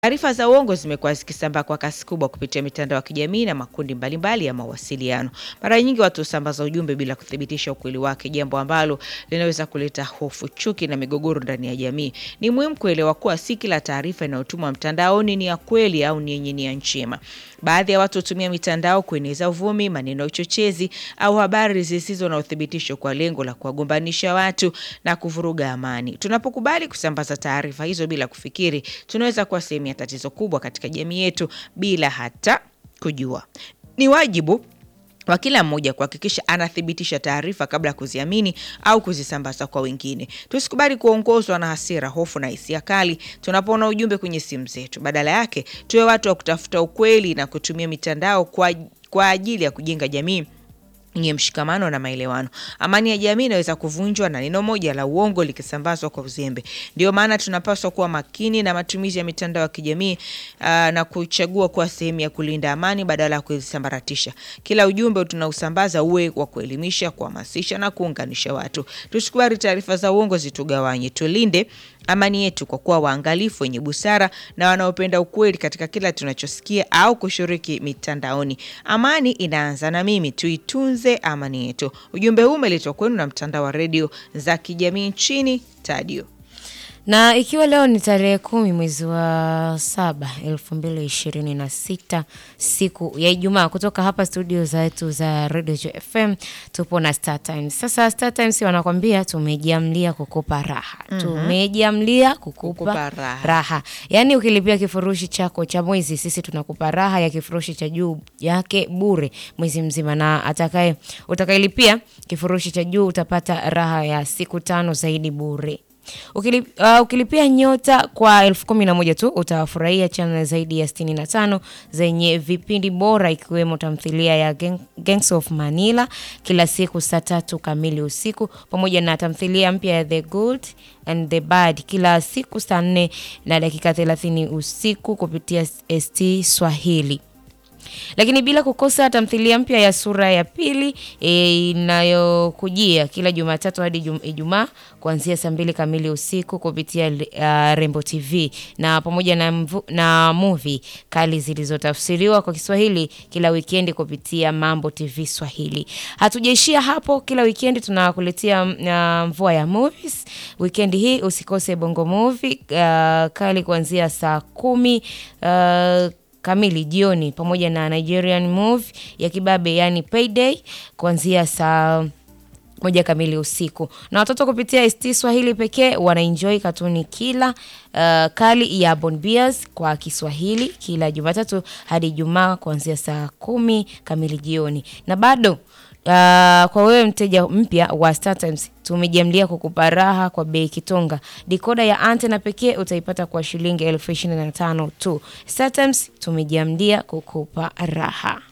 Taarifa za uongo zimekuwa zikisambaa kwa kasi kubwa kupitia mitandao ya kijamii na makundi mbalimbali ya mawasiliano. Mara nyingi watu husambaza ujumbe bila kuthibitisha ukweli wake, jambo ambalo linaweza kuleta hofu, chuki na migogoro ndani ya jamii. Ni muhimu kuelewa kuwa si kila taarifa inayotumwa mtandaoni ni ya kweli au ni yenye nia njema. Baadhi ya watu hutumia mitandao kueneza uvumi, maneno ya uchochezi au habari zisizo na uthibitisho kwa lengo la kuwagombanisha watu na kuvuruga amani. Tunapokubali kusambaza taarifa hizo bila kufikiri, tunaweza kuwa sehemu ya tatizo kubwa katika jamii yetu bila hata kujua. Ni wajibu wa kila mmoja kuhakikisha anathibitisha taarifa kabla ya kuziamini au kuzisambaza kwa wengine. Tusikubali kuongozwa na hasira, hofu na hisia kali tunapoona ujumbe kwenye simu zetu. Badala yake, tuwe watu wa kutafuta ukweli na kutumia mitandao kwa, kwa ajili ya kujenga jamii yenye mshikamano na maelewano. Amani ya jamii inaweza kuvunjwa na neno moja la uongo likisambazwa kwa uzembe. Ndio maana tunapaswa kuwa makini na matumizi ya mitandao ya kijamii aa, na kuchagua kuwa sehemu ya kulinda amani badala ya kuzisambaratisha. Kila ujumbe tunausambaza uwe wa kuelimisha, kuhamasisha na kuunganisha watu. Tusikubali taarifa za uongo zitugawanye. Tulinde amani yetu kwa kuwa waangalifu, wenye busara na wanaopenda ukweli katika kila tunachosikia au kushiriki mitandaoni. Amani inaanza na mimi, tuitunze amani yetu. Ujumbe huu umeletwa kwenu na mtandao wa redio za kijamii nchini Tadio. Na ikiwa leo ni tarehe kumi mwezi wa saba elfu mbili ishirini na sita siku ya Ijumaa, kutoka hapa studio zetu za Radio FM tupo na Star Times. Sasa Star Times wanakwambia tumejiamlia kukupa raha, tumejiamlia kukupa, Kukupa raha. raha. Yaani ukilipia kifurushi chako cha mwezi, sisi tunakupa raha ya kifurushi cha juu yake bure mwezi mzima, na atakaye utakayelipia kifurushi cha juu utapata raha ya siku tano zaidi bure. Ukilip, uh, ukilipia nyota kwa elfu kumi na moja tu utawafurahia channel zaidi ya 65 zenye vipindi bora ikiwemo tamthilia ya Gang, Gangs of Manila kila siku saa tatu kamili usiku pamoja na tamthilia mpya ya The Good and the Bad kila siku saa nne na dakika 30 usiku kupitia ST Swahili lakini bila kukosa tamthilia mpya ya sura ya pili e, inayokujia kila Jumatatu hadi Jum- Ijumaa kuanzia saa mbili kamili usiku kupitia uh, Rembo TV na pamoja na, mvu, na movie kali zilizotafsiriwa kwa Kiswahili kila wikendi kupitia Mambo TV Swahili. Hatujaishia hapo, kila wikendi tunakuletea uh, mvua ya movies. Wikendi hii usikose Bongo Movie uh, kali kuanzia saa kumi uh, kamili jioni pamoja na Nigerian movie ya kibabe yani Payday kuanzia saa moja kamili usiku na watoto kupitia ST Swahili pekee wanaenjoy katuni kila uh, kali ya Bon Beers kwa Kiswahili kila Jumatatu hadi Ijumaa kuanzia saa kumi kamili jioni na bado Uh, kwa wewe mteja mpya wa Star Times tumejiamlia kukupa raha kwa bei kitonga. Dikoda ya antena pekee utaipata kwa shilingi elfu ishirini na tano tu. Star Times tumejiamlia kukupa raha.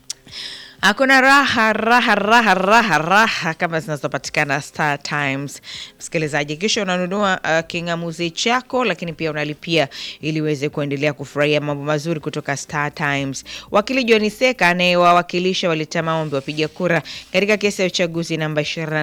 Hakuna raha raha raha raha raha kama zinazopatikana Star Times. Msikilizaji, kisha unanunua uh, kingamuzi chako, lakini pia unalipia ili uweze kuendelea kufurahia mambo mazuri kutoka Star Times. Wakili John Seka anayewawakilisha waleta maombi wapiga kura katika kesi ya uchaguzi namba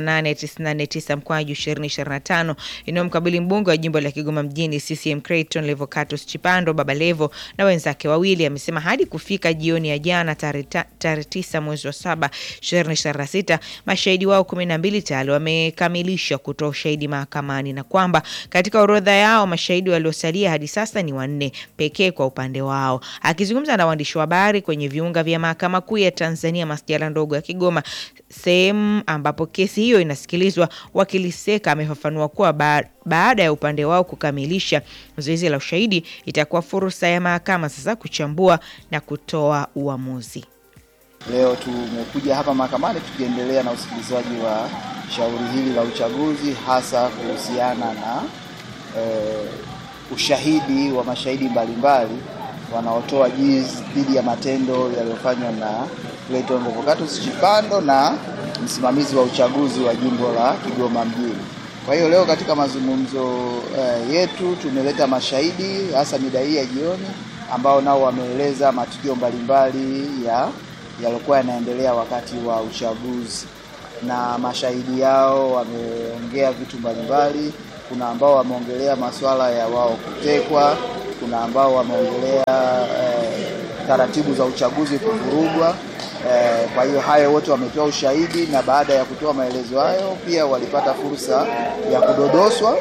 28949 mkwaju 2025 inayomkabili mbunge wa jimbo la Kigoma mjini CCM Creighton Levocatus Chipando Baba Levo na wenzake wawili, amesema hadi kufika jioni ya jana tarehe ta- tarehe tisa mwezi wa saba 2026 mashahidi wao kumi na mbili tayari wamekamilisha kutoa ushahidi mahakamani na kwamba katika orodha yao mashahidi waliosalia hadi sasa ni wanne pekee kwa upande wao. Akizungumza na waandishi wa habari kwenye viunga vya mahakama kuu ya Tanzania masjala ndogo ya Kigoma, sehemu ambapo kesi hiyo inasikilizwa, wakili Seka amefafanua kuwa ba baada ya upande wao kukamilisha zoezi la ushahidi, itakuwa fursa ya mahakama sasa kuchambua na kutoa uamuzi. Leo tumekuja hapa mahakamani tukiendelea na usikilizaji wa shauri hili la uchaguzi hasa kuhusiana na eh, ushahidi wa mashahidi mbalimbali wanaotoa jizi dhidi ya matendo yaliyofanywa na Clayton Revocatus Chipando na msimamizi wa uchaguzi wa jimbo la Kigoma mjini. Kwa hiyo leo katika mazungumzo eh, yetu tumeleta mashahidi hasa mida hii ya jioni ambao nao wameeleza matukio mbalimbali ya yaliokuwa yanaendelea wakati wa uchaguzi, na mashahidi yao wameongea vitu mbalimbali. Kuna ambao wameongelea masuala ya wao kutekwa, kuna ambao wameongelea eh, taratibu za uchaguzi kuvurugwa. Eh, kwa hiyo hayo wote wametoa ushahidi, na baada ya kutoa maelezo hayo pia walipata fursa ya kudodoswa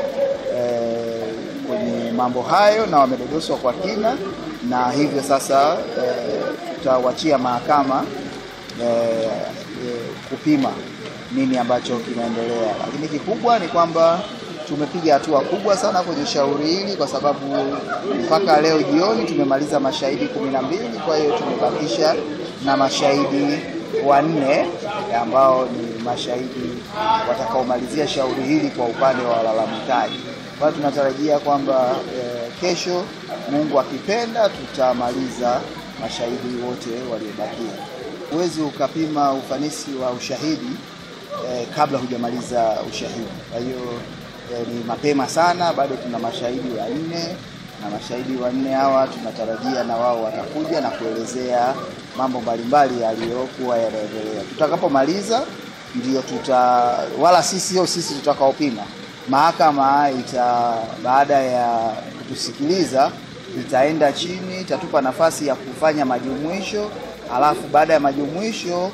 eh, kwenye mambo hayo na wamedodoswa kwa kina, na hivyo sasa eh, tutawachia mahakama eh, eh, kupima nini ambacho kinaendelea, lakini kikubwa ni kwamba tumepiga hatua kubwa sana kwenye shauri hili kwa sababu mpaka leo jioni tumemaliza mashahidi kumi na mbili. Kwa hiyo tumebakisha na mashahidi wanne ambao ni mashahidi watakaomalizia shauri hili kwa upande wa walalamikaji. Kwa hiyo tunatarajia kwamba eh, kesho Mungu akipenda tutamaliza mashahidi wote waliobakia. Huwezi ukapima ufanisi wa ushahidi eh, kabla hujamaliza ushahidi. Kwa hiyo eh, ni mapema sana, bado tuna mashahidi wanne na mashahidi wanne hawa tunatarajia na wao watakuja na kuelezea mambo mbalimbali yaliyokuwa yanaendelea. Tutakapomaliza ndio tuta, wala sisi sio sisi tutakaopima. Mahakama ita baada ya kutusikiliza itaenda chini, itatupa nafasi ya kufanya majumuisho, alafu baada ya majumuisho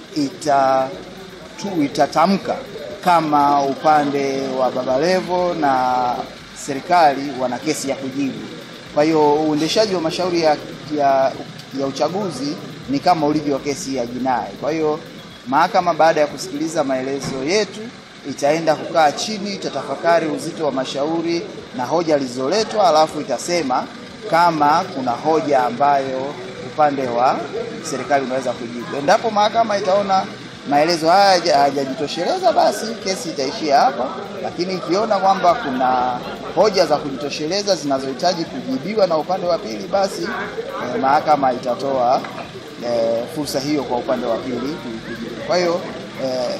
ita tu itatamka kama upande wa Baba Levo na serikali wana kesi ya kujibu. Kwa hiyo uendeshaji wa mashauri ya, ya, ya uchaguzi ni kama ulivyo kesi ya jinai. Kwa hiyo mahakama baada ya kusikiliza maelezo yetu itaenda kukaa chini, itatafakari uzito wa mashauri na hoja zilizoletwa, alafu itasema kama kuna hoja ambayo upande wa serikali unaweza kujibu. Endapo mahakama itaona maelezo haya hayajajitosheleza, basi kesi itaishia hapa, lakini ikiona kwamba kuna hoja za kujitosheleza zinazohitaji kujibiwa na upande wa pili, basi eh, mahakama itatoa eh, fursa hiyo kwa upande wa pili kujibu. Kwa hiyo eh,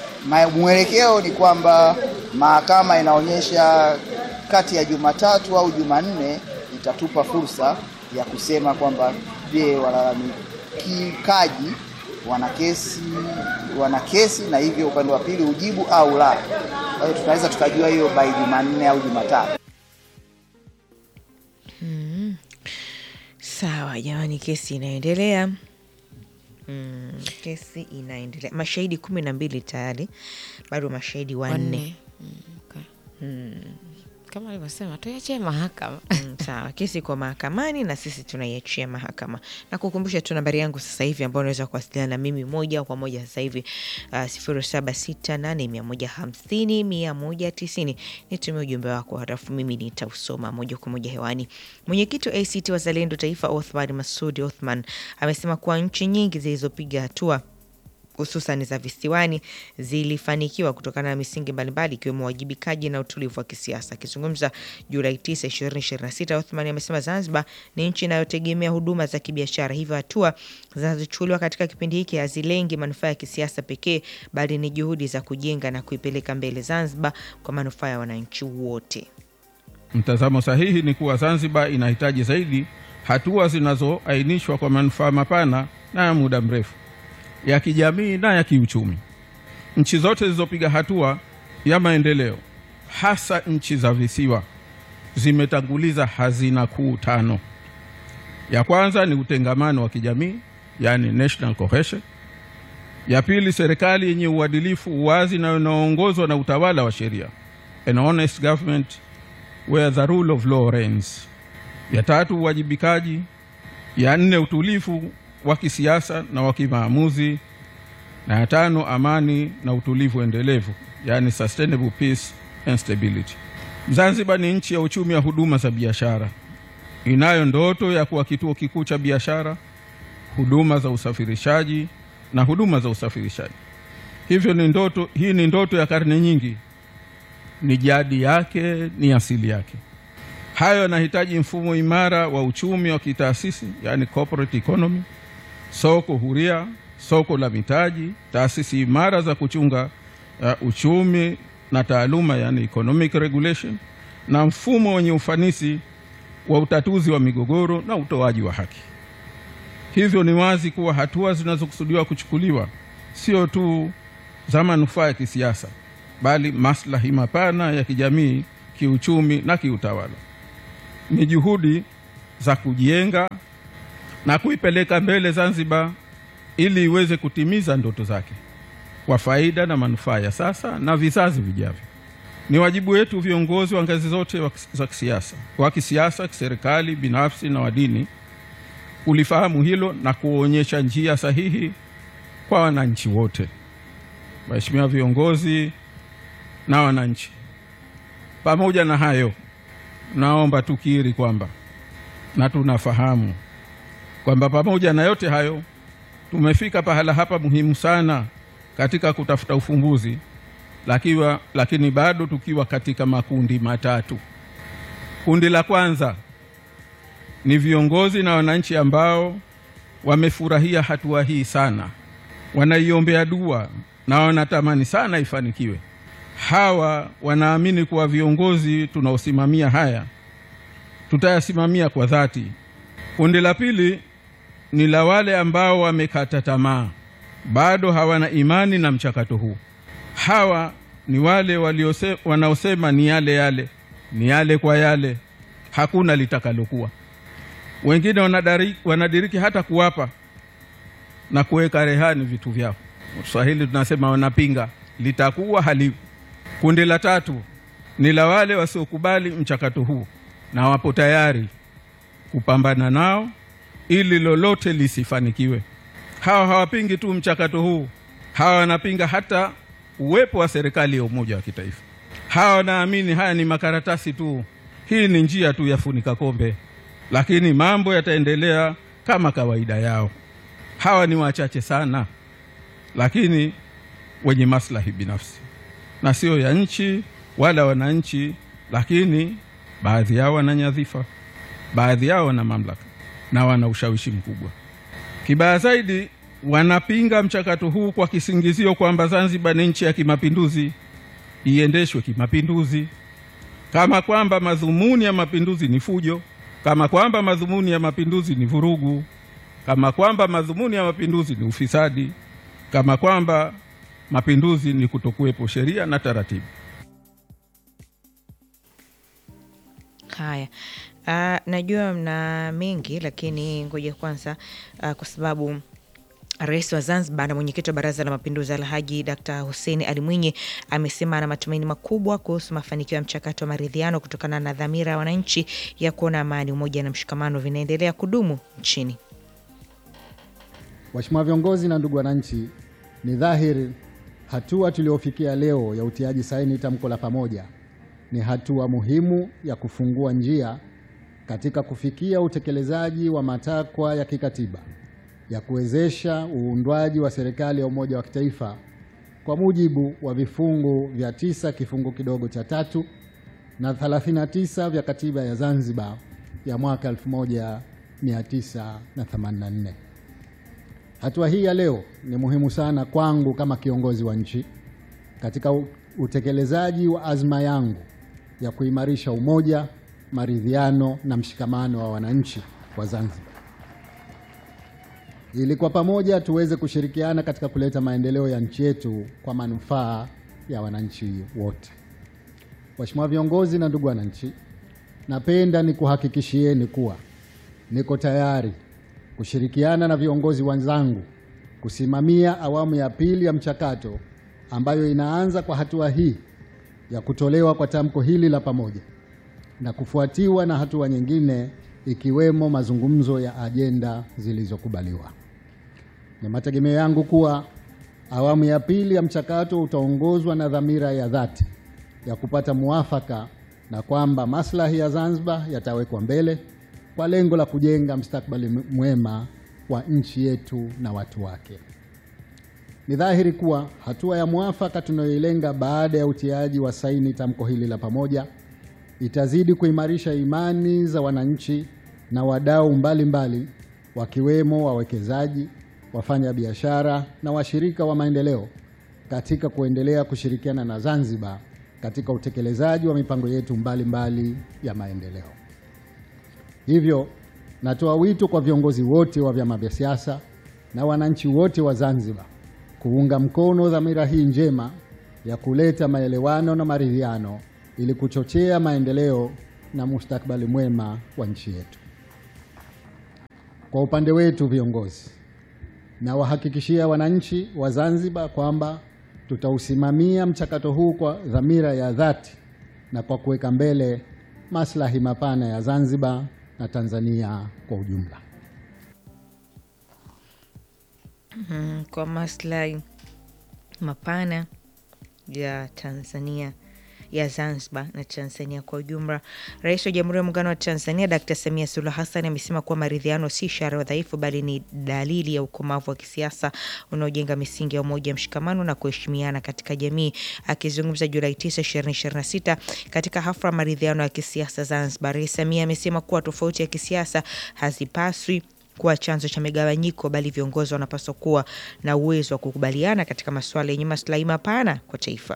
mwelekeo ni kwamba mahakama inaonyesha kati ya Jumatatu au Jumanne itatupa fursa ya kusema kwamba je, walalamikaji wana kesi wana kesi na hivyo upande wa pili ujibu au la. Kwa hiyo tunaweza tukajua hiyo by Jumanne au Jumatatu. Mm. Sawa jamani, kesi inaendelea. Mm, kesi inaendelea. Mashahidi kumi na mbili tayari, bado mashahidi wanne. Wanne. Mm, okay. Kama alivyosema tuiachie mahakama. Mm, sawa, kesi iko mahakamani na sisi tunaiachia mahakama. Na kukumbusha tu nambari yangu sasa hivi ambayo unaweza kuwasiliana na mimi moja kwa moja sasa hivi uh, sifuri saba sita nane mia moja hamsini mia moja tisini. Nitumie ujumbe wako halafu mimi nitausoma moja kwa moja hewani. Mwenyekiti wa ACT Wazalendo Taifa Othman Masudi Othman amesema kuwa nchi nyingi zilizopiga hatua hususan za visiwani zilifanikiwa kutokana na misingi mbalimbali ikiwemo uwajibikaji na utulivu wa kisiasa. Akizungumza Julai 9, 2026, Othman amesema Zanzibar ni nchi inayotegemea huduma za kibiashara, hivyo hatua zinazochukuliwa katika kipindi hiki hazilengi manufaa ya kisiasa pekee, bali ni juhudi za kujenga na kuipeleka mbele Zanzibar kwa manufaa ya wananchi wote. Mtazamo sahihi ni kuwa Zanzibar inahitaji zaidi hatua zinazoainishwa kwa manufaa mapana na ya muda mrefu ya kijamii na ya kiuchumi. Nchi zote zilizopiga hatua ya maendeleo, hasa nchi za visiwa, zimetanguliza hazina kuu tano. Ya kwanza ni utengamano wa kijamii, yani national cohesion. Ya pili, serikali yenye uadilifu, uwazi na inayoongozwa na utawala wa sheria, an honest government where the rule of law reigns. Ya tatu, uwajibikaji. Ya nne, utulivu wa kisiasa na wa kimaamuzi, na ya tano amani na utulivu endelevu, yani sustainable peace and stability. Zanzibar ni nchi ya uchumi wa huduma za biashara, inayo ndoto ya kuwa kituo kikuu cha biashara, huduma za usafirishaji na huduma za usafirishaji. Hivyo ni ndoto hii, ni ndoto ya karne nyingi, ni jadi yake, ni asili yake. Hayo yanahitaji mfumo imara wa uchumi wa kitaasisi, yani corporate economy soko huria, soko la mitaji, taasisi imara za kuchunga uh, uchumi na taaluma, yani economic regulation, na mfumo wenye ufanisi wa utatuzi wa migogoro na utoaji wa haki. Hivyo ni wazi kuwa hatua zinazokusudiwa kuchukuliwa sio tu za manufaa ya kisiasa, bali maslahi mapana ya kijamii, kiuchumi na kiutawala. ni juhudi za kujenga na kuipeleka mbele Zanzibar ili iweze kutimiza ndoto zake kwa faida na manufaa ya sasa na vizazi vijavyo. Ni wajibu wetu viongozi wa ngazi zote wa kis- za kisiasa, wa kisiasa, kiserikali, binafsi na wa dini kulifahamu hilo na kuonyesha njia sahihi kwa wananchi wote. Waheshimiwa viongozi na wananchi, pamoja na hayo, naomba tukiri kwamba na tunafahamu kwamba pamoja na yote hayo tumefika pahala hapa muhimu sana katika kutafuta ufumbuzi, lakiwa, lakini bado tukiwa katika makundi matatu. Kundi la kwanza ni viongozi na wananchi ambao wamefurahia hatua hii sana, wanaiombea dua na wanatamani sana ifanikiwe. Hawa wanaamini kuwa viongozi tunaosimamia haya tutayasimamia kwa dhati. Kundi la pili ni la wale ambao wamekata tamaa, bado hawana imani na mchakato huu. Hawa ni wale waliose, wanaosema ni yale yale, ni yale kwa yale, hakuna litakalokuwa. Wengine wanadari, wanadiriki hata kuwapa na kuweka rehani vitu vyao. Swahili tunasema wanapinga, litakuwa haliwi. Kundi la tatu ni la wale wasiokubali mchakato huu na wapo tayari kupambana nao ili lolote lisifanikiwe. Hawa hawapingi tu mchakato huu, hawa wanapinga hata uwepo wa serikali ya umoja wa kitaifa. Hawa wanaamini haya ni makaratasi tu, hii ni njia tu ya funika kombe, lakini mambo yataendelea kama kawaida yao. Hawa ni wachache sana, lakini wenye maslahi binafsi na sio ya nchi wala wananchi, lakini baadhi yao wana nyadhifa, baadhi yao wana mamlaka na wana ushawishi mkubwa. Kibaya zaidi, wanapinga mchakato huu kwa kisingizio kwamba Zanzibar ni nchi ya kimapinduzi, iendeshwe kimapinduzi, kama kwamba madhumuni ya mapinduzi ni fujo, kama kwamba madhumuni ya mapinduzi ni vurugu, kama kwamba madhumuni ya mapinduzi ni ufisadi, kama kwamba mapinduzi ni kutokuwepo sheria na taratibu. Haya, uh, najua mna mengi lakini ngoja kwanza, uh, kwa sababu Rais wa Zanzibar na mwenyekiti wa Baraza la Mapinduzi Alhaji Dkt Hussein Ali Mwinyi amesema ana matumaini makubwa kuhusu mafanikio ya mchakato wa maridhiano kutokana na dhamira ya wananchi ya kuona amani, umoja na mshikamano vinaendelea kudumu nchini. Waheshimiwa viongozi na ndugu wananchi, ni dhahiri hatua tuliofikia leo ya utiaji saini tamko la pamoja ni hatua muhimu ya kufungua njia katika kufikia utekelezaji wa matakwa ya kikatiba ya kuwezesha uundwaji wa serikali ya umoja wa kitaifa kwa mujibu wa vifungu vya tisa kifungu kidogo cha tatu na 39 vya katiba ya Zanzibar ya mwaka 1984. Hatua hii ya leo ni muhimu sana kwangu kama kiongozi wa nchi katika utekelezaji wa azma yangu ya kuimarisha umoja, maridhiano na mshikamano wa wananchi wa Zanzibar ili kwa pamoja tuweze kushirikiana katika kuleta maendeleo ya nchi yetu kwa manufaa ya wananchi wote. Waheshimiwa viongozi na ndugu wananchi, napenda nikuhakikishieni kuwa niko tayari kushirikiana na viongozi wenzangu kusimamia awamu ya pili ya mchakato ambayo inaanza kwa hatua hii ya kutolewa kwa tamko hili la pamoja na kufuatiwa na hatua nyingine ikiwemo mazungumzo ya ajenda zilizokubaliwa. Ni mategemeo yangu kuwa awamu ya pili ya mchakato utaongozwa na dhamira ya dhati ya kupata muafaka na kwamba maslahi ya Zanzibar yatawekwa mbele kwa lengo la kujenga mustakabali mwema wa nchi yetu na watu wake. Ni dhahiri kuwa hatua ya muafaka tunayoilenga baada ya utiaji wa saini tamko hili la pamoja itazidi kuimarisha imani za wananchi na wadau mbalimbali wakiwemo wawekezaji, wafanya biashara na washirika wa maendeleo katika kuendelea kushirikiana na Zanzibar katika utekelezaji wa mipango yetu mbalimbali mbali ya maendeleo. Hivyo natoa wito kwa viongozi wote wa vyama vya siasa na wananchi wote wa Zanzibar kuunga mkono dhamira hii njema ya kuleta maelewano na maridhiano ili kuchochea maendeleo na mustakabali mwema wa nchi yetu. Kwa upande wetu viongozi, na wahakikishia wananchi wa Zanzibar kwamba tutausimamia mchakato huu kwa dhamira ya dhati na kwa kuweka mbele maslahi mapana ya Zanzibar na Tanzania kwa ujumla. Mm, kwa maslahi mapana ya Tanzania ya Zanzibar na Tanzania kwa ujumla. Rais wa Jamhuri ya Muungano wa Tanzania Dkt. Samia Suluhu Hassan amesema kuwa maridhiano si ishara ya udhaifu bali ni dalili ya ukomavu wa kisiasa unaojenga misingi ya umoja, mshikamano na kuheshimiana katika jamii. Akizungumza Julai 9, 2026 katika hafla ya maridhiano ya kisiasa Zanzibar, Rais Samia amesema kuwa tofauti ya kisiasa hazipaswi kuwa chanzo cha migawanyiko bali viongozi wanapaswa kuwa na uwezo wa kukubaliana katika masuala yenye maslahi mapana kwa taifa.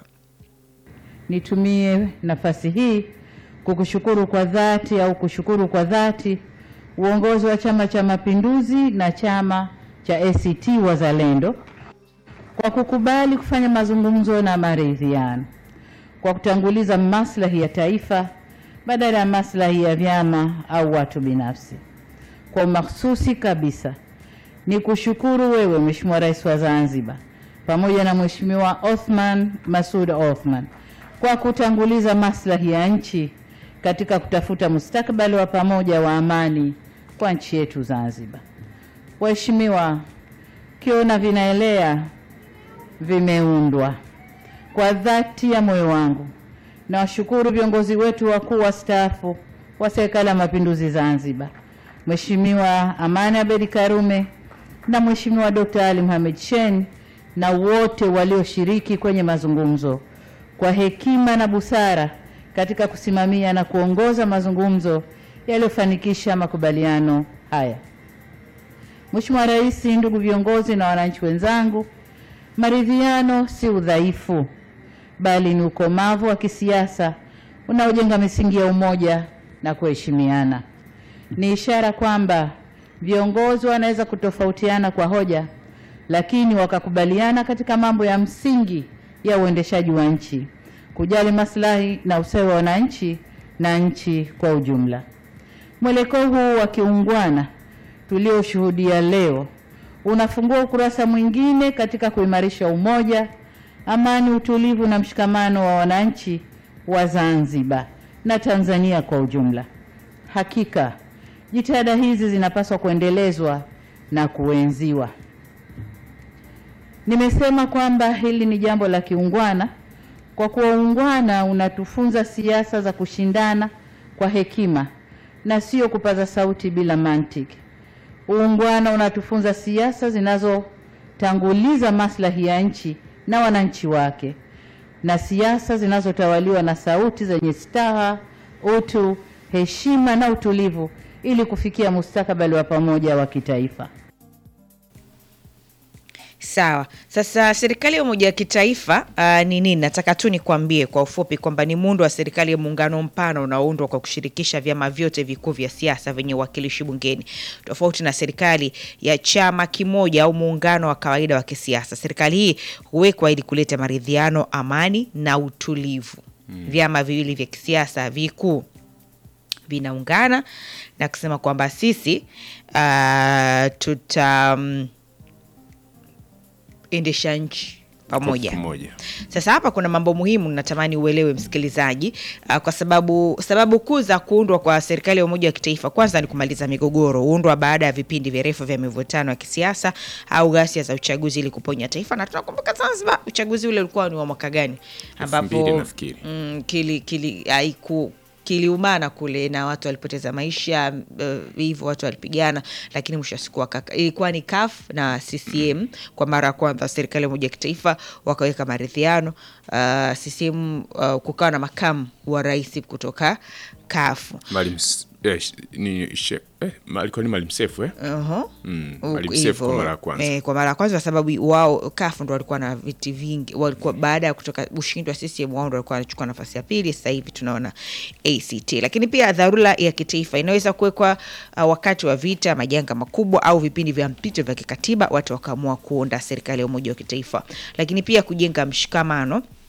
Nitumie nafasi hii kukushukuru kwa dhati au kushukuru kwa dhati uongozi wa Chama cha Mapinduzi na chama cha ACT Wazalendo kwa kukubali kufanya mazungumzo na maridhiano, kwa kutanguliza maslahi ya taifa badala ya maslahi ya vyama au watu binafsi. Kwa makhsusi kabisa ni kushukuru wewe Mheshimiwa Rais wa Zanzibar pamoja na Mheshimiwa Othman Masud Othman kwa kutanguliza maslahi ya nchi katika kutafuta mustakabali wa pamoja wa amani kwa nchi yetu Zanzibar. Waheshimiwa, kiona vinaelea vimeundwa. Kwa dhati ya moyo wangu nawashukuru viongozi wetu wakuu wastaafu wa Serikali ya Mapinduzi Zanzibar, Mheshimiwa Amani Abedi Karume na Mheshimiwa Dr. Ali Mohamed Shein na wote walioshiriki kwenye mazungumzo kwa hekima na busara katika kusimamia na kuongoza mazungumzo yaliyofanikisha makubaliano haya. Mheshimiwa Rais, ndugu viongozi na wananchi wenzangu, maridhiano si udhaifu bali ni ukomavu wa kisiasa unaojenga misingi ya umoja na kuheshimiana. Ni ishara kwamba viongozi wanaweza kutofautiana kwa hoja, lakini wakakubaliana katika mambo ya msingi ya uendeshaji wa nchi, kujali maslahi na ustawi wa wananchi na nchi kwa ujumla. Mwelekeo huu wa kiungwana tulioshuhudia leo unafungua ukurasa mwingine katika kuimarisha umoja, amani, utulivu na mshikamano wa wananchi wa Zanzibar na Tanzania kwa ujumla. Hakika jitihada hizi zinapaswa kuendelezwa na kuenziwa. Nimesema kwamba hili ni jambo la kiungwana kwa kuwa uungwana unatufunza siasa za kushindana kwa hekima na sio kupaza sauti bila mantiki. Uungwana unatufunza siasa zinazotanguliza maslahi ya nchi na wananchi wake na siasa zinazotawaliwa na sauti zenye staha, utu, heshima na utulivu ili kufikia mustakabali wa pamoja wa kitaifa. Sawa. Sasa serikali ya umoja wa kitaifa uh, ni nini? Nataka tu nikwambie kwa ufupi kwamba ni muundo wa serikali ya muungano mpana unaoundwa kwa kushirikisha vyama vyote vikuu vya siasa vyenye uwakilishi bungeni, tofauti na serikali ya chama kimoja au muungano wa kawaida wa kisiasa. Serikali hii huwekwa ili kuleta maridhiano, amani na utulivu. Vyama viwili vya kisiasa vikuu vinaungana na kusema kwamba sisi uh, tuta um, endesha nchi pamoja. Pamoja. Sasa hapa kuna mambo muhimu natamani uelewe msikilizaji, uh, kwa sababu sababu kuu za kuundwa kwa serikali ya umoja wa kitaifa, kwanza ni kumaliza migogoro, huundwa baada ya vipindi virefu vya mivutano ya kisiasa au ghasia za uchaguzi ili kuponya taifa. Na tunakumbuka Zanzibar, uchaguzi ule ulikuwa ni wa mwaka gani? mbili nafikiri. mm, kili, kili, haiku kiliumana kule na watu walipoteza maisha uh, hivyo watu walipigana, lakini mwisho wa siku wakaka- ilikuwa ni CUF na CCM kwa mara ya kwanza serikali ya umoja wa kitaifa wakaweka maridhiano. Uh, CCM uh, kukawa na makamu wa rais kutoka CUF. Maalim S- eh, sh- ni she- eh, ma- alikuwa ni Maalim Seif eh? Uhum. Mm, Huku Maalim Seif kwa hivyo, mara ya kwanza. Eh, kwa mara ya kwanza kwa sababu wao kafu ndo walikuwa na viti vingi, walikuwa baada ya kutoka ushindi wa CCM wao ndo walikuwa wanachukua nafasi ya pili. Sasa hivi tunaona ACT. Lakini pia dharura ya kitaifa inaweza kuwekwa uh, wakati wa vita, majanga makubwa au vipindi vya mpito vya kikatiba, watu wakaamua kuunda serikali ya umoja wa kitaifa. Lakini pia kujenga mshikamano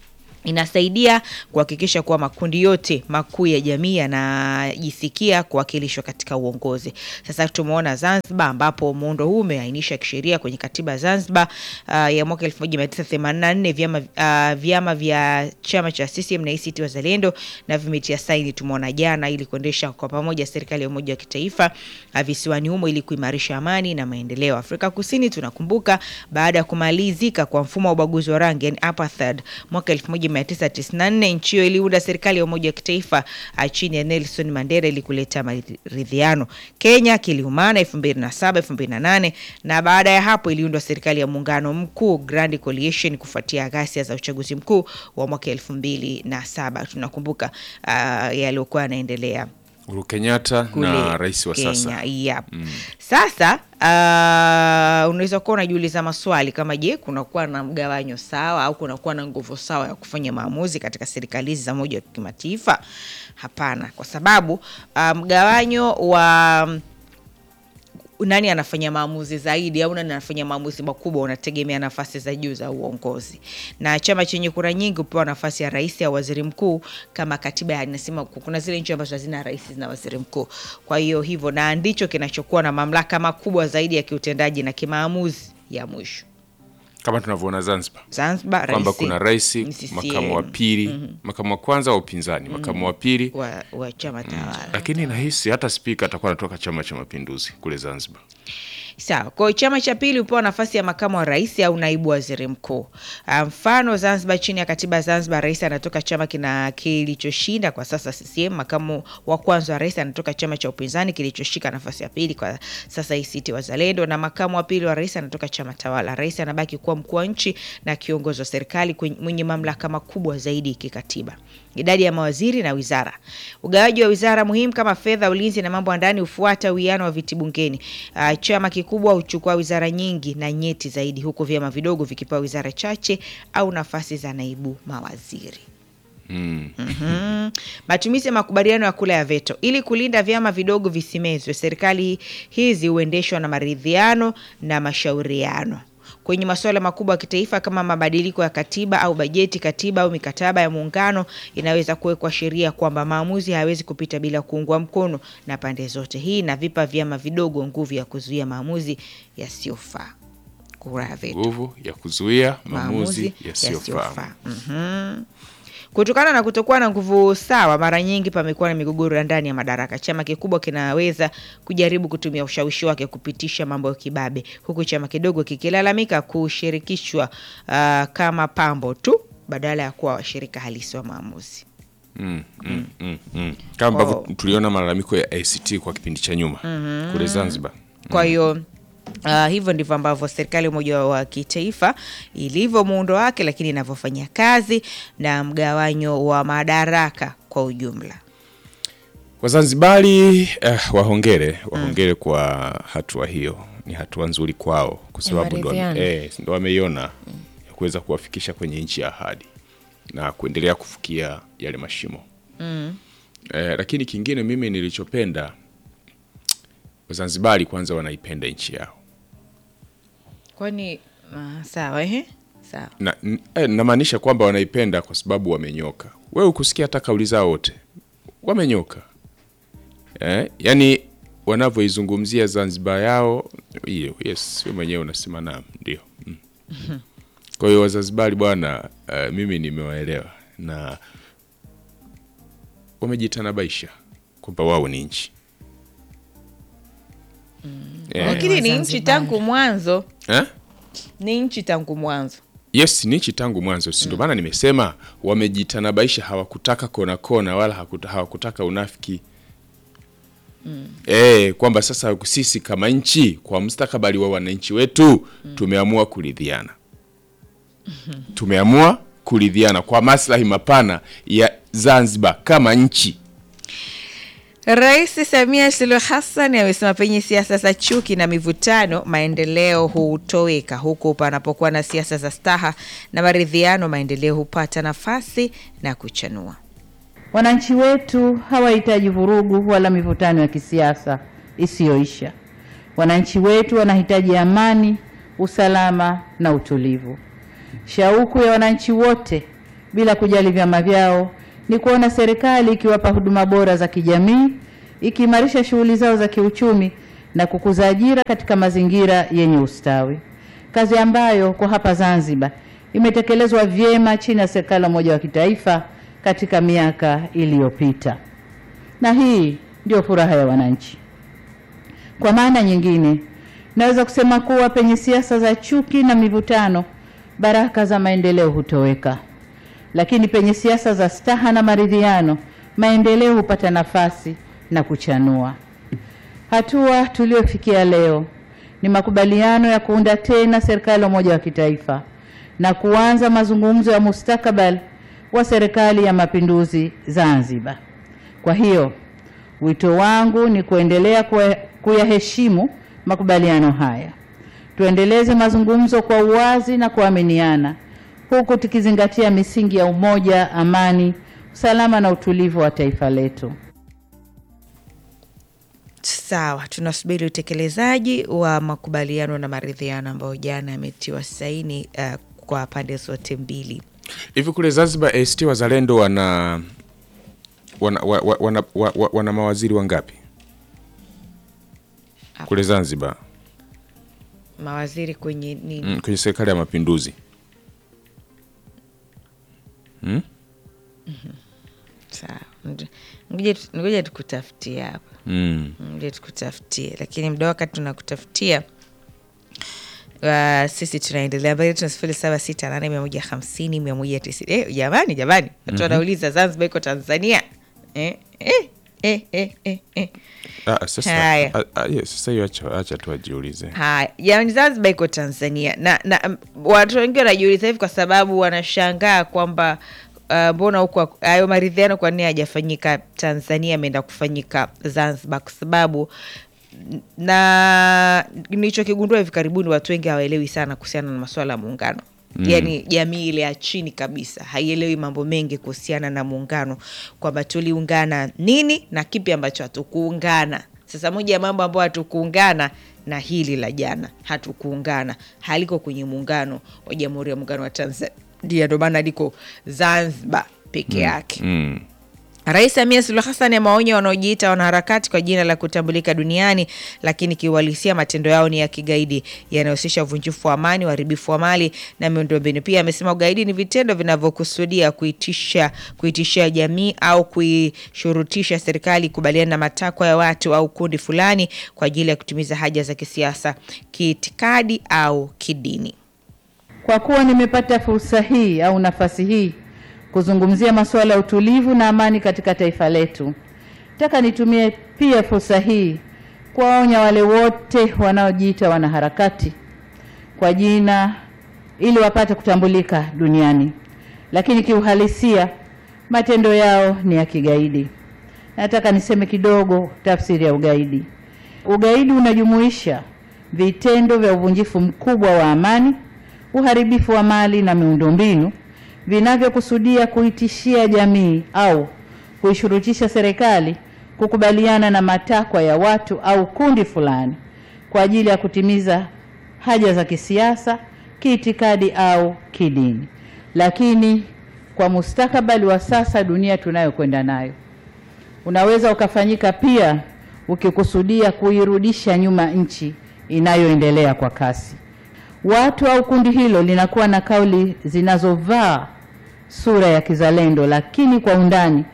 inasaidia kuhakikisha kuwa makundi yote makuu ya jamii yanajisikia kuwakilishwa katika uongozi. Sasa tumeona Zanzibar ambapo muundo huu umeainisha kisheria kwenye katiba ya Zanzibar uh, ya mwaka 1984 vyama, uh, vyama vya chama cha CCM na ACT Wazalendo na vimetia saini, tumeona jana, ili kuendesha kwa pamoja serikali ya umoja wa kitaifa uh, visiwani humo ili kuimarisha amani na maendeleo. Afrika Kusini tunakumbuka baada ya kumalizika kwa mfumo wa ubaguzi wa rangi yani apartheid mwaka 1994 nchi hiyo iliunda serikali ya umoja wa kitaifa uh, chini ya Nelson Mandela ili kuleta maridhiano. Kenya kiliumana 2007 2008, na baada ya hapo iliundwa serikali ya muungano mkuu Grand Coalition kufuatia ghasia za uchaguzi mkuu wa mwaka 2007. Tunakumbuka uh, yaliyokuwa yanaendelea Uhuru Kenyatta kule na rais wa Kenya. sasa Yep. Sasa uh, unaweza kuwa unajiuliza maswali kama je, kunakuwa na mgawanyo sawa au kunakuwa na nguvu sawa ya kufanya maamuzi katika serikali hizi za moja wa kimataifa? Hapana, kwa sababu uh, mgawanyo wa nani anafanya maamuzi zaidi au nani anafanya maamuzi makubwa unategemea nafasi za juu za uongozi, na chama chenye kura nyingi hupewa nafasi ya rais au waziri mkuu, kama katiba inasema. Kuna zile nchi ambazo hazina rais na waziri mkuu, kwa hiyo hivyo, na ndicho kinachokuwa na mamlaka makubwa zaidi ya kiutendaji na kimaamuzi ya mwisho. kama tunavyoona Zanzibar Zanzibar kwamba rais kuna rais, ni CCM, makamu wa pili, makamu wa kwanza wa upinzani, makamu wa pili, wa, wa chama tawala lakini nahisi hata spika atakuwa anatoka Chama cha Mapinduzi kule Zanzibar. Sawa. Kwa hiyo chama cha pili hupewa nafasi ya makamu wa rais au naibu waziri mkuu. Ah, Mfano, Zanzibar, chini ya katiba ya Zanzibar, rais anatoka chama kina kilichoshinda kwa sasa CCM. Makamu wa kwanza wa rais anatoka chama cha upinzani kilichoshika nafasi ya pili kwa sasa ACT Wazalendo, na makamu wa pili wa rais anatoka chama tawala. Rais anabaki kuwa mkuu wa nchi na kiongozi wa serikali kwenye- mwenye mamlaka makubwa zaidi kikatiba. Idadi ya mawaziri na wizara. Ugawaji wa wizara muhimu kama fedha, ulinzi na mambo ya ndani hufuata uwiano wa viti bungeni. Ah, chama kikubwa huchukua wizara nyingi na nyeti zaidi, huku vyama vidogo vikipewa wizara chache au nafasi za naibu mawaziri. Mhm. Matumizi ya makubaliano ya kula ya veto. Ili kulinda vyama vidogo visimezwe, serikali hizi huendeshwa na maridhiano na mashauriano kwenye masuala makubwa ya kitaifa kama mabadiliko ya katiba au bajeti, katiba au mikataba ya muungano, inaweza kuwekwa sheria kwamba maamuzi hayawezi kupita bila kuungwa mkono na pande zote. Hii inavipa vyama vidogo nguvu ya kuzuia maamuzi yasiyofaa. Kura ya veto Nguvu ya kuzuia maamuzi yasiyofaa. Mhm. Kutokana na kutokuwa na nguvu sawa, mara nyingi pamekuwa na migogoro ya ndani ya madaraka. Chama kikubwa kinaweza kujaribu kutumia ushawishi wake kupitisha mambo ya kibabe, huku chama kidogo kikilalamika kushirikishwa ah, kama pambo tu badala ya kuwa washirika halisi wa maamuzi. Mm, mm, mm, mm. Kama ambavyo tuliona malalamiko ya ACT kwa kipindi cha nyuma kule Zanzibar. Kwa hiyo uh, hivyo ndivyo ambavyo serikali ya umoja wa kitaifa ilivyo muundo wake, lakini inavyofanya kazi na mgawanyo wa madaraka kwa ujumla. Wazanzibari eh, wahongere wahongere kwa hatua hiyo, ni hatua nzuri kwao kwa sababu ndo wame- maridhiano. eh, ndo wameiona ya kuweza kuwafikisha kwenye nchi ya ahadi na kuendelea kufikia yale mashimo eh, lakini kingine mimi nilichopenda Wazanzibari kwanza wanaipenda nchi yao Kwani uh, sawa ehe, sawa na, n- eh, namaanisha kwamba wanaipenda kwa sababu wamenyoka. Wewe ukusikia hata kauli zao wote wamenyoka eh, yani wanavyoizungumzia Zanzibar yao hiyo, yes, wewe mwenyewe unasema naam, ndio mm. Kwa hiyo Wazanzibari bwana, uh, mimi nimewaelewa na wamejitanabaisha kwamba wao ni nchi eh, lakini ni nchi Wazanzibari. tangu mwanzo, eh? ni nchi tangu mwanzo. Yes, ni nchi tangu mwanzo, si ndio maana nimesema wamejitanabaisha, hawakutaka kona kona wala hakuta, hawakutaka unafiki eh, kwamba sasa sisi kama nchi kwa mustakabali wa wananchi wetu tumeamua kuridhiana, tumeamua kuridhiana kwa maslahi mapana ya Zanzibar kama nchi. Rais Samia Suluhu Hassan amesema penye siasa za chuki na mivutano, maendeleo hutoweka, huku panapokuwa na siasa za staha na maridhiano, maendeleo hupata nafasi na kuchanua. Wananchi wetu hawahitaji vurugu wala mivutano ya kisiasa isiyoisha. Wananchi wetu wanahitaji amani, usalama na utulivu. Shauku ya wananchi wote bila kujali vyama vyao ni kuona serikali ikiwapa huduma bora za kijamii, ikiimarisha shughuli zao za kiuchumi na kukuza ajira katika mazingira yenye ustawi, kazi ambayo kwa hapa Zanzibar imetekelezwa vyema chini ya serikali ya umoja wa kitaifa katika miaka iliyopita, na hii ndio furaha ya wananchi. Kwa maana nyingine, naweza kusema kuwa penye siasa za chuki na mivutano, baraka za maendeleo hutoweka, lakini penye siasa za staha na maridhiano, maendeleo hupata nafasi na kuchanua. Hatua tuliyofikia leo ni makubaliano ya kuunda tena serikali ya umoja wa kitaifa na kuanza mazungumzo ya mustakabali wa serikali ya mapinduzi Zanzibar. Kwa hiyo wito wangu ni kuendelea kuya- kuyaheshimu makubaliano haya, tuendeleze mazungumzo kwa uwazi na kuaminiana, huku tukizingatia misingi ya umoja, amani, usalama na utulivu wa taifa letu. Sawa, tunasubiri utekelezaji wa makubaliano na maridhiano ambayo jana yametiwa saini uh, kwa pande zote mbili. Hivi kule Zanzibar ACT Wazalendo wana wana, wa, wa, wana, wa, wa, wana mawaziri wangapi kule Zanzibar Mawaziri kwenye nini? mm, kwenye serikali ya mapinduzi Sawa, Ngoja- ngoja tu- ngoja tukutafutie hapa, mm. ngoja tukutafutie, lakini muda wakati tunakutafutia Uh, sisi tunaendelea mbele tuna sifuri saba sita nane mia moja hamsini mia moja tisini eh, jamani jamani watu wanauliza Zanzibar iko Tanzania eh, eh, eh, eh, eh, eh. Ah, sasa Haya. ah, ah, yes, sasa hiyo acha, acha tu ajiulize Haya, jamani, Zanzibar iko Tanzania na, na um, watu wengi wanajiuliza hivi kwa sababu wanashangaa kwamba uh, mbona huko hayo maridhiano kwa nini hajafanyika Tanzania, ameenda kufanyika Zanzibar? Kwa sababu na nilichokigundua hivi karibuni, watu wengi hawaelewi sana kuhusiana na masuala ya muungano mm. Yaani jamii ile ya chini kabisa haielewi mambo mengi kuhusiana na muungano, kwamba tuliungana nini na kipi ambacho hatukuungana. Sasa moja ya mambo ambayo hatukuungana na hili la jana, hatukuungana haliko kwenye muungano wa Jamhuri ya Muungano wa Tanzania, ndio maana liko Zanzibar peke yake. mm. Rais Samia Suluhu Hassan amewaonya wanaojiita wanaharakati kwa jina la kutambulika duniani, lakini kiuhalisia matendo yao ni ya kigaidi yanayohusisha uvunjifu wa amani, uharibifu wa mali na miundombinu. Pia amesema ugaidi ni vitendo vinavyokusudia kuitisha kuitishia jamii au kuishurutisha serikali kubaliana na matakwa ya watu au kundi fulani kwa ajili ya kutimiza haja za kisiasa, kiitikadi au kidini. Kwa kuwa nimepata fursa hii au nafasi hii kuzungumzia masuala ya utulivu na amani katika taifa letu, nataka nitumie pia fursa hii kuwaonya wale wote wanaojiita wanaharakati kwa jina ili wapate kutambulika duniani, lakini kiuhalisia matendo yao ni ya kigaidi. Nataka niseme kidogo tafsiri ya ugaidi. Ugaidi unajumuisha vitendo vya uvunjifu mkubwa wa amani, uharibifu wa mali na miundombinu vinavyokusudia kuitishia jamii au kuishurutisha serikali kukubaliana na matakwa ya watu au kundi fulani kwa ajili ya kutimiza haja za kisiasa, kiitikadi au kidini. Lakini kwa mustakabali wa sasa, dunia tunayokwenda nayo, unaweza ukafanyika pia ukikusudia kuirudisha nyuma nchi inayoendelea kwa kasi. Watu au kundi hilo linakuwa na kauli zinazovaa sura ya kizalendo, lakini kwa undani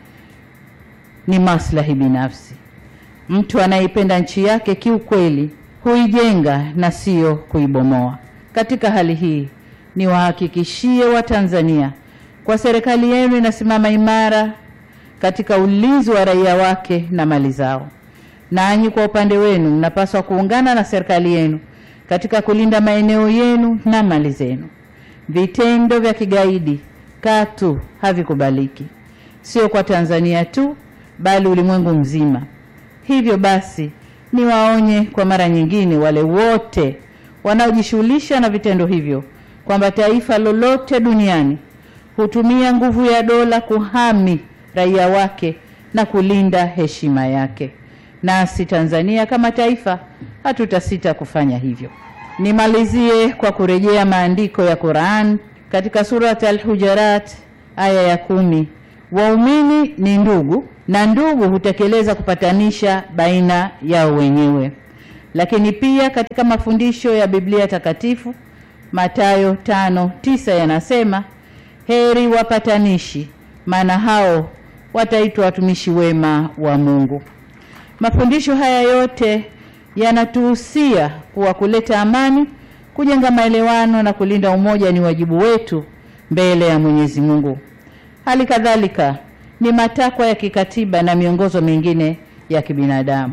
ni maslahi binafsi. Mtu anayeipenda nchi yake kiukweli huijenga na sio kuibomoa. Katika hali hii, niwahakikishie Watanzania kwa serikali yenu inasimama imara katika ulinzi wa raia wake na mali zao. Nanyi kwa upande wenu mnapaswa kuungana na serikali yenu katika kulinda maeneo yenu na mali zenu. Vitendo vya kigaidi katu havikubaliki, sio kwa Tanzania tu, bali ulimwengu mzima. Hivyo basi, niwaonye kwa mara nyingine wale wote wanaojishughulisha na vitendo hivyo kwamba taifa lolote duniani hutumia nguvu ya dola kuhami raia wake na kulinda heshima yake. Nasi Tanzania kama taifa hatutasita kufanya hivyo. Nimalizie kwa kurejea maandiko ya Qur'an katika surat Al-Hujarat aya ya kumi, waumini ni ndugu na ndugu hutekeleza kupatanisha baina yao wenyewe. Lakini pia katika mafundisho ya Biblia Takatifu Mathayo tano tisa yanasema heri wapatanishi, maana hao wataitwa watumishi wema wa Mungu. Mafundisho haya yote yanatuhusia kuwa kuleta amani, kujenga maelewano na kulinda umoja ni wajibu wetu mbele ya Mwenyezi Mungu. Hali kadhalika ni matakwa ya kikatiba na miongozo mingine ya kibinadamu.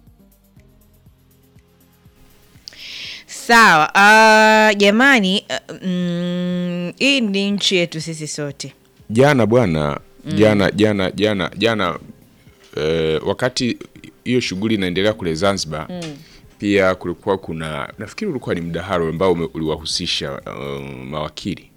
Sawa. Uh, jamani, uh, mm, hii ni nchi yetu sisi sote. jana bwana jana jana jana jana eh, wakati hiyo shughuli inaendelea kule Zanzibar pia kulikuwa kuna nafikiri ulikuwa ni mdahalo ambao ume- uliwahusisha uh, mawakili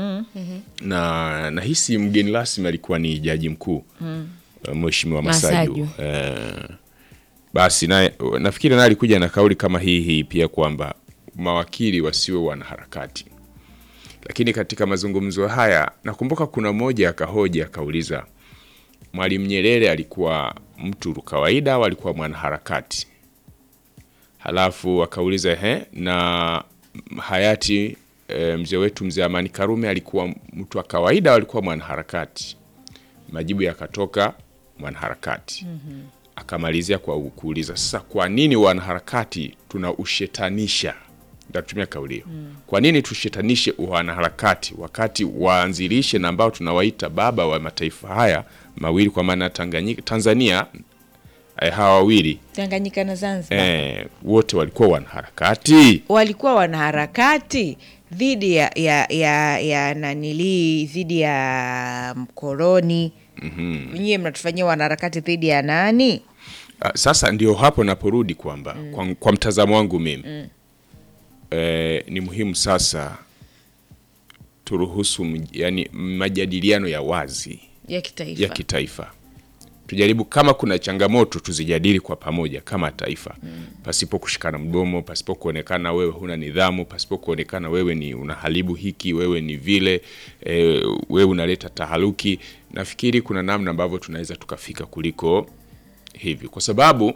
na nahisi mgeni rasmi alikuwa ni jaji mkuu uh, Mheshimiwa Masaju, Masaju. Eh, basi naye nafikiri naye alikuja na kauli kama hii hii pia kwamba mawakili wasiwe wanaharakati lakini katika mazungumzo haya nakumbuka kuna mmoja akahoja akauliza Mwalimu Nyerere alikuwa mtu kawaida au alikuwa mwanaharakati? Halafu akauliza he, na hayati e, mzee wetu mzee Amani Karume alikuwa mtu wa kawaida au alikuwa mwanaharakati? Majibu yakatoka mwanaharakati. Akamalizia kwa kuuliza sasa, kwa nini wanaharakati tunaushetanisha? Ndatumia kauli hiyo. Kwa nini tushetanishe wanaharakati wakati waanzilishe na ambao tunawaita baba wa mataifa haya mawili kwa maana Tanganyika, Tanzania eh, hawa wawili Tanganyika na Zanzibar eh, wote walikuwa wanaharakati. walikuwa wanaharakati dhidi ya ya ya, ya nanilii dhidi ya mkoloni. Nyie mnatufanyia wanaharakati dhidi ya nani? Ah, Sasa ndio hapo naporudi kwamba kwa, kwa mtazamo wangu mimi eh, ni muhimu sasa turuhusu mj- yani majadiliano ya wazi Ya kitaifa. ya kitaifa tujaribu kama kuna changamoto tuzijadili kwa pamoja kama taifa pasipo kushikana mdomo pasipo kuonekana wewe huna nidhamu pasipo kuonekana wewe ni unaharibu hiki wewe ni vile e, wewe unaleta taharuki nafikiri kuna namna ambavyo tunaweza tukafika kuliko hivi kwa sababu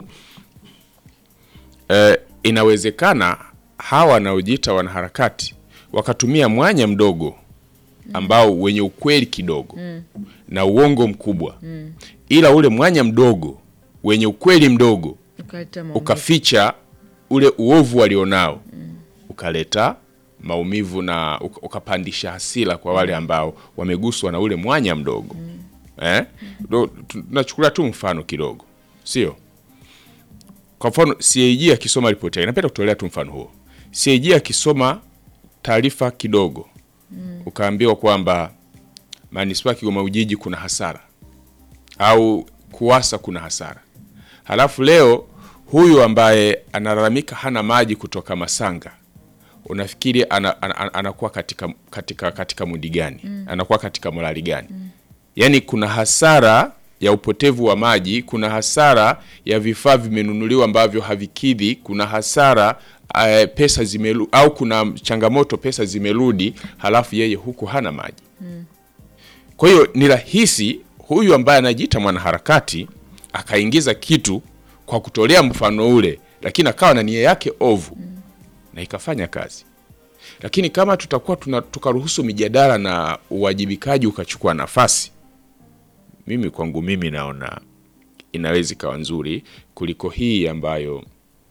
e, inawezekana hawa wanaojiita wanaharakati wakatumia mwanya mdogo ambao wenye ukweli kidogo na uongo mkubwa ila ule mwanya mdogo wenye ukweli mdogo Ukaleta maumivu. ukaficha ule uovu walionao ukaleta maumivu na uka- ukapandisha hasira kwa wale ambao wameguswa na ule mwanya mdogo eh? Ndo- tu- tunachukulia tu mfano kidogo sio kwa mfano CAG akisoma ripoti yake napenda kutolea tu mfano huo CAG akisoma taarifa kidogo ukaambiwa kwamba manispaa ya Kigoma Ujiji kuna hasara au kuwasa kuna hasara halafu leo huyu ambaye analalamika hana maji kutoka Masanga unafikiri ana, ana, ana, anakuwa katika, katika, katika mudi gani anakuwa katika morali gani yaani kuna hasara ya upotevu wa maji kuna hasara ya vifaa vimenunuliwa ambavyo havikidhi kuna hasara uh, pesa zimelu, au kuna changamoto pesa zimerudi halafu yeye huku hana maji kwa hiyo ni rahisi huyu ambaye anajiita mwanaharakati akaingiza kitu kwa kutolea mfano ule, lakini akawa na nia yake ovu na ikafanya kazi. Lakini kama tutakuwa tuna, tukaruhusu mijadala na uwajibikaji ukachukua nafasi, mimi kwangu mimi naona inaweza ikawa nzuri kuliko hii ambayo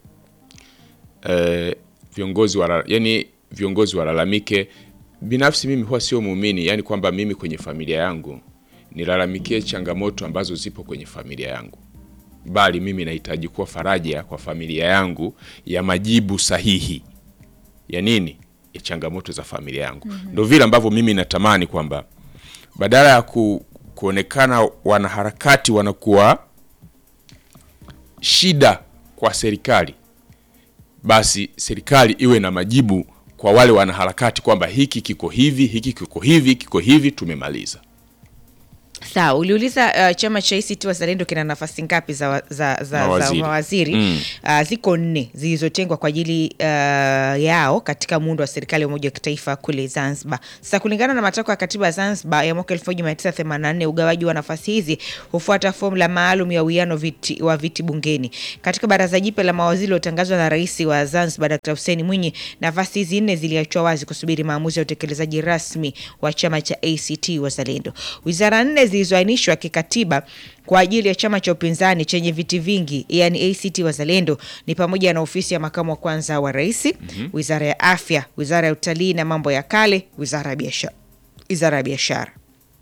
eh, viongozi wala, yani viongozi walalamike. Binafsi mimi huwa sio muumini, yani kwamba mimi kwenye familia yangu nilalamikie changamoto ambazo zipo kwenye familia yangu, bali mimi nahitaji kuwa faraja kwa familia yangu ya majibu sahihi ya nini, ya changamoto za familia yangu. Ndo vile ambavyo mimi natamani kwamba badala ya ku, kuonekana wanaharakati wanakuwa shida kwa serikali, basi serikali iwe na majibu kwa wale wanaharakati kwamba hiki kiko hivi, hiki kiko hivi, kiko hivi, tumemaliza. Sawa, uliuliza uh, chama cha ACT Wazalendo kina nafasi ngapi za, wa- za, za, za Mawaziri. mawaziri Mm. uh, ziko nne zilizotengwa kwa ajili uh, yao katika muundo wa serikali ya umoja wa kitaifa kule Zanzibar. Sasa kulingana na matakwa ya katiba ya Zanzibar ya mwaka 1984 ugawaji wa nafasi hizi hufuata fomula maalum ya uwiano viti, wa viti bungeni. Katika baraza jipya la mawaziri lilotangazwa na rais wa Zanzibar Dr. Hussein Mwinyi, nafasi hizi nne ziliachwa wazi kusubiri maamuzi ya utekelezaji rasmi wa chama cha ACT Wazalendo. Wizara nne zilizoainishwa kikatiba kwa ajili ya chama cha upinzani chenye viti vingi yani ACT Wazalendo ni pamoja na ofisi ya makamu wa kwanza wa rais, wizara ya afya, wizara ya utalii na mambo ya kale, wizara ya biashara, wizara ya biashara.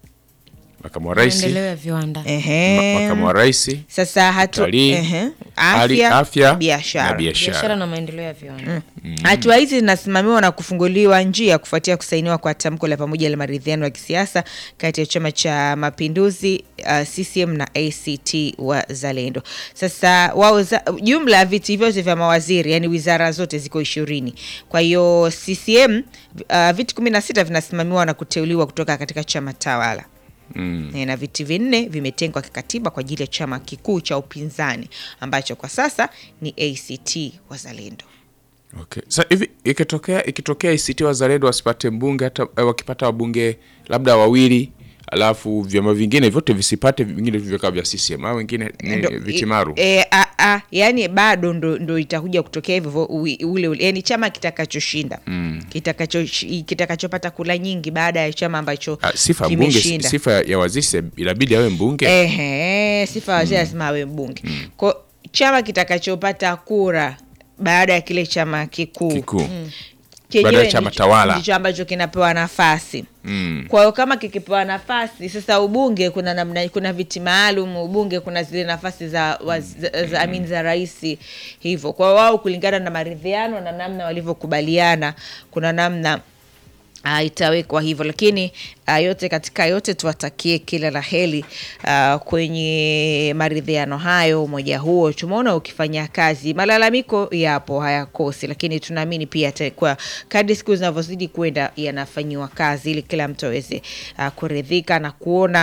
makamu wa rais maendeleo ya viwanda Ehe. ma- makamu wa rais Sasa hatu utalii, ehe, hali- afya, afya na biashara. biashara biashara na maendeleo ya viwanda Hatua hizi zinasimamiwa na kufunguliwa njia kufuatia kusainiwa kwa tamko la pamoja la maridhiano ya kisiasa kati ya Chama cha Mapinduzi uh, CCM na ACT Wazalendo. Sasa wao za- jumla ya viti vyote vya mawaziri, yani wizara zote ziko ishirini. Kwa hiyo CCM uh, viti kumi na sita vinasimamiwa na kuteuliwa kutoka katika chama tawala mm. na viti vinne vimetengwa kikatiba kwa ajili ya chama kikuu cha upinzani ambacho kwa sasa ni ACT Wazalendo. Okay. Sa hivi ikitokea ikitokea ACT Wazalendo wasipate mbunge hata eh, wakipata wabunge labda wawili alafu vyama vingine vyote visipate vingine vikawa vya CCM au wengine ni Ndo- viti i- maru E, a, a, yani bado ndo, ndo itakuja kutokea hivyo vo- ui- ule ule yani chama kitakachoshinda mm. kitakacho kitakachopata kula nyingi baada ya chama ambacho Ah, sifa ya mbunge kimeshinda. sifa ya waziri inabidi awe mbunge Ehe, sifa wazee lazima awe mbunge ko chama kitakachopata kura baada ya kile chama kikuu kikuu chenyewe Baada ya chama ndicho- tawala. ndicho ambacho kinapewa nafasi mm. kwa hiyo kama kikipewa nafasi sasa ubunge kuna namna kuna viti maalum ubunge kuna zile nafasi za, wa, za, za, I mean, za rais hivyo kwa wao kulingana na maridhiano na namna walivyokubaliana kuna namna Uh, itawekwa hivyo lakini uh, yote katika yote tuwatakie kila la heri uh, kwenye maridhiano hayo umoja huo tumeona ukifanya kazi malalamiko yapo hayakosi lakini tunaamini pia atakuwa kadri siku zinavyozidi kwenda yanafanyiwa kazi ili kila mtu aweze uh, kuridhika na kuona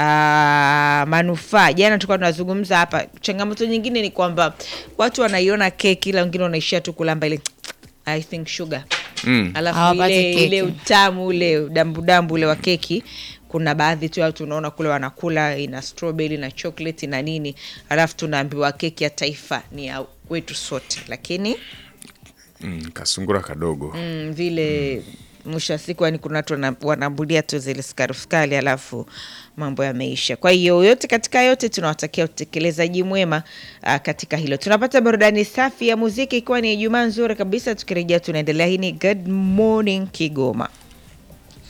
uh, manufaa jana tulikuwa tunazungumza hapa changamoto nyingine ni kwamba watu wanaiona keki ila wengine wanaishia tu kulamba ile I think sugar Mm. alafu Hawapati ile, keki. ile utamu ule dambudambu ule wa keki kuna baadhi tu ya watu unaona kule wanakula ina strawberry na chocolate na nini alafu tunaambiwa keki ya taifa ni ya wetu sote lakini Mm, kasungura kadogo mm, vile mwisho wa siku yani kuna watu wana- wanaambulia tu zile sukari sukari alafu mambo yameisha kwa hiyo yote katika yote tunawatakia utekelezaji mwema uh, katika hilo tunapata burudani safi ya muziki ikiwa ni ijumaa nzuri kabisa tukirejea tunaendelea hii ni good morning kigoma